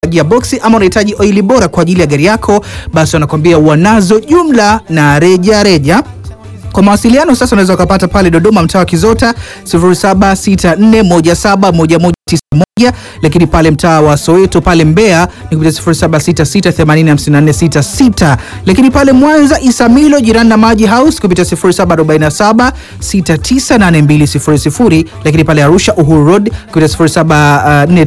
gearbox ama unahitaji oili bora kwa ajili ya gari yako, basi wanakwambia wanazo jumla na reja reja. Kwa mawasiliano sasa unaweza ukapata pale Dodoma mtaa wa Kizota 0764171191 lakini pale mtaa wa Soweto pale Mbeya ni kupitia 0766805466 lakini pale Mwanza Isamilo jirani na Maji House kupitia 0747698200 lakini pale Arusha Uhuru Road kupitia 0743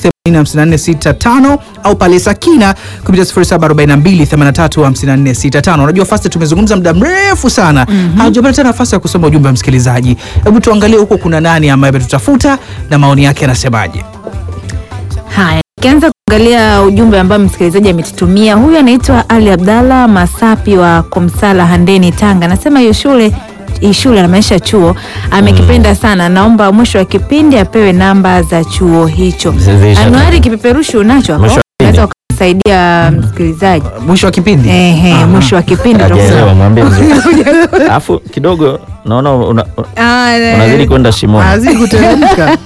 8465 au pale Sakina kupitia 0742835465. Unajua fast tumezungumza muda mrefu sana. mm -hmm. Hatujapata tena nafasi ya kusoma ujumbe wa msikilizaji. Hebu tuangalie huko kuna nani ambaye ametutafuta na maoni yake yanasemaje. Haya, nikianza kuangalia ujumbe ambao msikilizaji ametutumia. Huyu anaitwa Ali Abdalla Masapi wa Komsala Handeni, Tanga. Anasema hiyo shule hii shule anamaanisha chuo amekipenda sana, naomba mwisho wa kipindi apewe namba za chuo hicho. Zizisha. Anuari, kipeperushi unacho hapo, Mwisho wa kipindi. unaweza ukasaidia msikilizaji. Mwisho wa kipindi. Ehe, mwisho wa kipindi Hajaelewa, tutakusoma. mwambie vizuri. Alafu kidogo naona una- Ah, unazidi kwenda shimoni. Azidi kuteremka.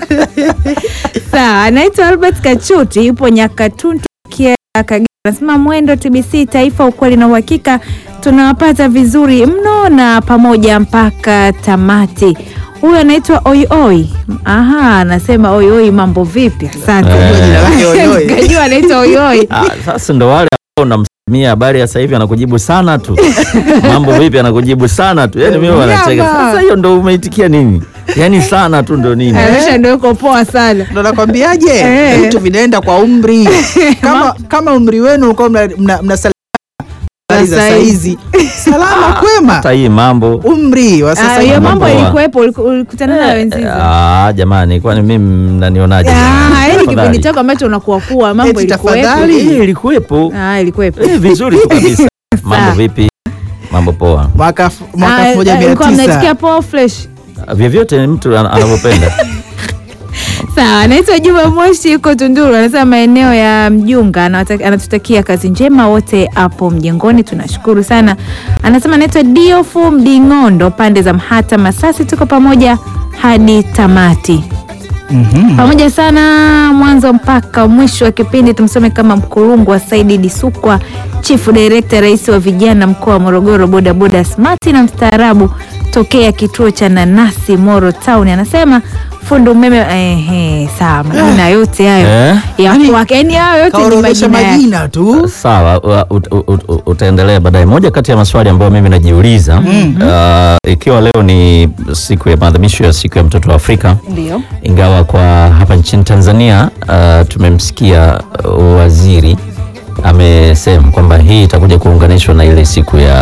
Sawa, anaitwa Albert Kachuti, yupo Nyakatuntu Kia Kagera. Anasema mwendo TBC Taifa, ukweli na uhakika, tunawapata vizuri mno na pamoja mpaka tamati. Huyu anaitwa Oioi. Aha, anasema Oioi, mambo vipi? Asante. Eh. Jina lake Oioi. Kajua anaitwa Oioi. Ah, sasa ndo wale ambao unamsamia habari ya sasa hivi anakujibu sana tu. Mambo vipi anakujibu sana tu. Yaani mimi wanacheka. Nyama. Sasa hiyo ndo umeitikia nini? Yaani sana tu ndo nini? Arusha ndio yuko poa sana. Ndo nakwambiaje, Eh. vitu vinaenda kwa umri. Kama kama umri wenu ulikuwa mna, mna, mna habari za Sasa saizi salama kwema, Hata hii mambo. umri wa Ah, sasa hiyo hivi. mambo Poa. ilikuwepo, uliku- ulikutana nayo enzi hizo. Ah, jamani, kwani mimi mnanionaje? Ah, yaani Tafadhali. kipindi chako ambacho unakuwa kuwa mambo Eti ilikuwepo. tafadhali. Eh, ilikuwepo. Ah, ilikuwepo. Eh, vizuri tu kabisa. Mambo vipi? Mambo poa. mwaka f- mwaka Ah, 1900 ilikuwa mnaitikia poa fresh. Vyovyote mtu ana- anavyopenda. Sawa, anaitwa Juma Moshi, yuko Tunduru, anasema maeneo ya Mjunga, anawata- anatutakia kazi njema wote hapo mjengoni, tunashukuru sana. Anasema anaitwa Diofu Mding'ondo, pande za Mhata Masasi, tuko pamoja hadi tamati. Pamoja sana mwanzo mpaka mwisho wa kipindi. Tumsome kama mkurungu wa Saidi Disukwa, chifu director, rais wa vijana mkoa wa Morogoro, bodaboda smati na mstaarabu tokea kituo cha nanasi Moro Town. Anasema fundo umeme. Ehe, sawa, majina yote hayo Eh? ya kwake, yani hayo yote ni kaorodhesha majina yake. majina tu. Sawa, wa- ut- ut- ut- utaendelea baadaye. Moja kati ya maswali ambayo mimi najiuliza uh, ikiwa leo ni siku ya maadhimisho ya siku ya mtoto wa Afrika, Ndio. ingawa kwa hapa nchini Tanzania uh, tumemsikia uh, waziri amesema kwamba hii itakuja kuunganishwa na ile siku ya,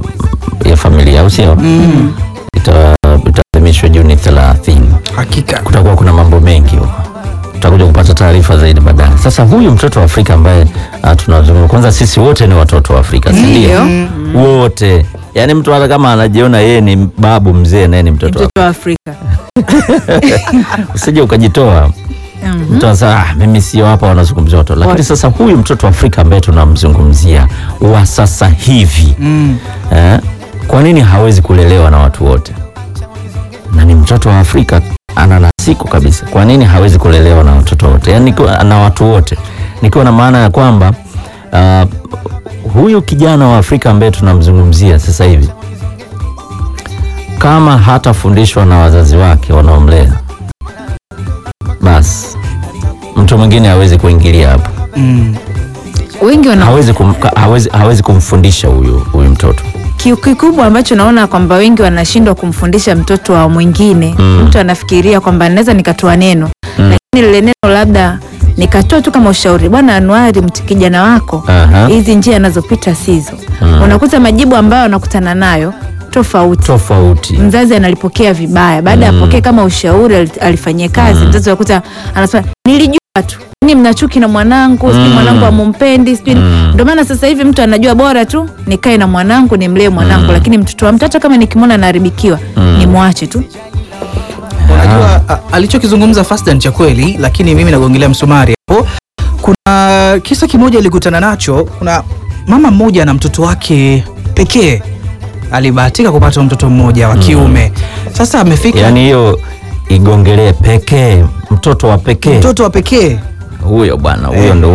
ya familia au sio? Ita- Itaadhimishwa Juni 30 Hakika. kutakuwa kuna mambo mengi huko, tutakuja kupata taarifa zaidi baadaye. Sasa huyu mtoto wa Afrika ambaye uh, tunazungumza, kwanza sisi wote ni watoto wa Afrika, si ndio? Wote, yaani mtu hata kama anajiona yeye ni babu mzee, naye ni mtoto wa Mtoto wa Afrika. usije ukajitoa Mhm. mtu anasema ah, mimi sio hapa wanazungumzia watoto, lakini sasa huyu mtoto wa Afrika ambaye tunamzungumzia wa sasa hivi Mm. eh, kwa nini hawezi kulelewa na watu wote? Na ni mtoto wa Afrika ana nasiku kabisa, kwa nini hawezi kulelewa na watoto wote, yani nikiwa- na watu wote, nikiwa na maana ya kwamba uh, huyu kijana wa Afrika ambaye tunamzungumzia sasa hivi kama hatafundishwa na wazazi wake wanaomlea, basi mtu mwingine hawezi kuingilia hapo, Mm. Wengi wana hawezi, kum, hawezi, hawezi kumfundisha huyu huyu mtoto Ki- kikubwa ambacho naona kwamba wengi wanashindwa kumfundisha mtoto wa mwingine Mm. mtu anafikiria kwamba naweza nikatoa neno lakini lile neno labda nikatoa tu kama ushauri bwana anuari mti kijana wako Aha. hizi njia anazopita sizo Mm. unakuta majibu ambayo anakutana nayo tofauti tofauti. mzazi analipokea vibaya baada ya Mm. apokee kama ushauri ali- alifanyia kazi Mm. mzazi anakuta anasema nilijua tu ni mnachuki na mwanangu sijui Mm. mwanangu amumpendi sijui Mm. ndio maana sasa hivi mtu anajua bora tu nikae na mwanangu nimlee mwanangu Mm. lakini mtoto wa mtu hata kama nikimwona anaharibikiwa Mm. nimwache tu Unajua a- alichokizungumza Fasdan cha kweli, lakini mimi nagongelea msumari hapo. Kuna kisa kimoja alikutana nacho. Kuna mama mmoja na mtoto wake pekee, alibahatika kupata mtoto mmoja wa kiume. Sasa amefika Yaani hiyo igongelee pekee, mtoto wa pekee. mtoto wa pekee huyo bwana huyo Eh. ndo